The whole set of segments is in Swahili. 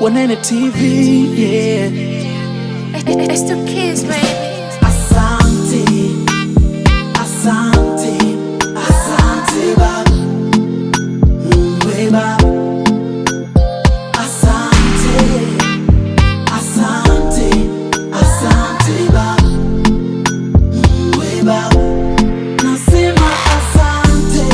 Wanene TV, yeah. It's the kids, baby. Asante, asante, asante baba, Mungu baba. Asante, asante, asante baba, Mungu baba. Nasema asante,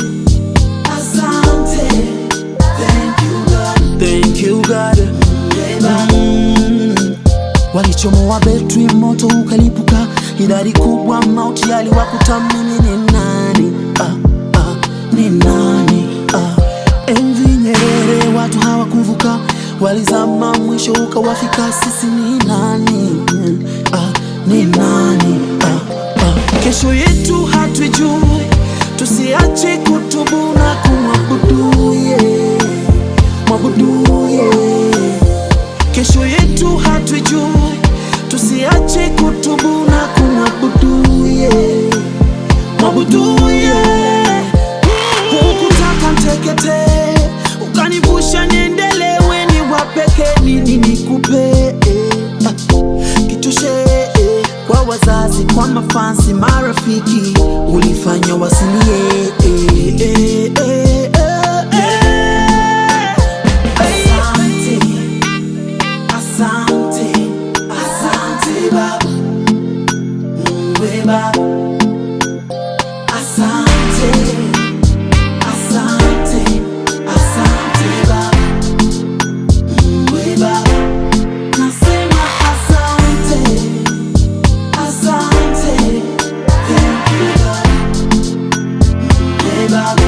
asante, thank you God, thank you God, Mungu baba. Walichomoa betri moto ukalipuka, idadi kubwa mauti yaliwakuta. Mimi ni nani? Ah, ah, ni nani? Ah. Enzi Nyerere watu hawakuvuka, walizama mwisho ukawafika. Sisi ni nani? Ah, ni nani? Ah, ah. Kesho yetu hatuijui, tusiache kutubu na kumwabudu yeah. Mwabudu yeah. Kesho yetu hatuijui, tusiache kutubu na kumwabudu yeah. Mwabudu yeah. Hukutaka ntekete, ukanivusha niendelewe, ni wapeke nini nikupe Ah, kitoshe eh, kwa wazazi, kwa mafansi, marafiki, ulifanya wasilie eh, eh, eh, eh, eh. Asante. Asante, asante baba, Mungu baba. Asante, asante, asante baba, Mungu baba. Nasema asante, asante, thank you God, Mungu baba.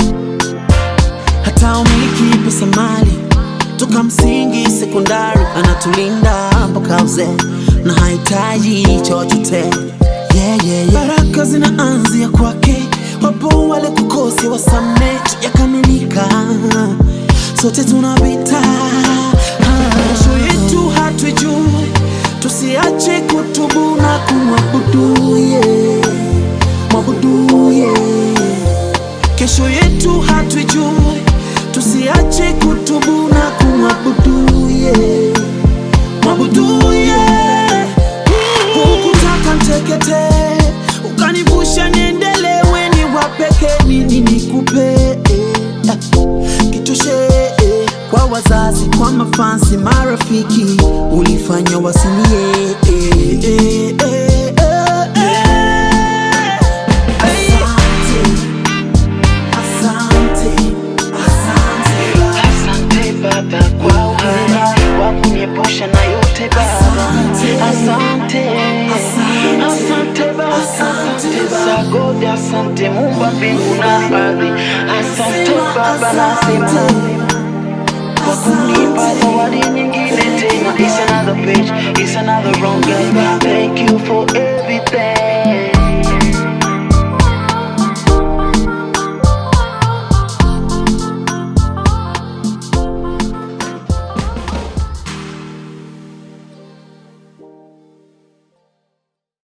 Hata umiliki pesa mali toka msingi sekondari, anatulinda mpaka uzee na hahitaji chochote yeah, yeah, yeah. Baraka zinaanzia kwake, wapo wale kukosi wasame yakamilika, sote tunapita. Kesho yetu hatuijui, tusiache kutubu na kumwabudu yeah. Mwabudu yeah. Kesho yetu hatuijui, tusiache kutubu na kumwabudu yeah. Mwabudu yeah. Hukutaka ntekete, ukanivusha niendelewe, ni wapeke nini nikupe Ah, kitoshe eh, kwa wazazi, kwa mafansi, marafiki, ulifanya wasilie eh, eh, eh, eh, eh. Asante. Asante, asante baba, Asante Baba kwa uhai wa kuniepusha na yote Baba. Asante, asante Baba, asante Sagodi, asante Muumba mbingu na ardhi. Asante Baba, nasema kwa kunipa zawadi nyingine tena. It's another page, it's another wrong guy. Thank you for everything.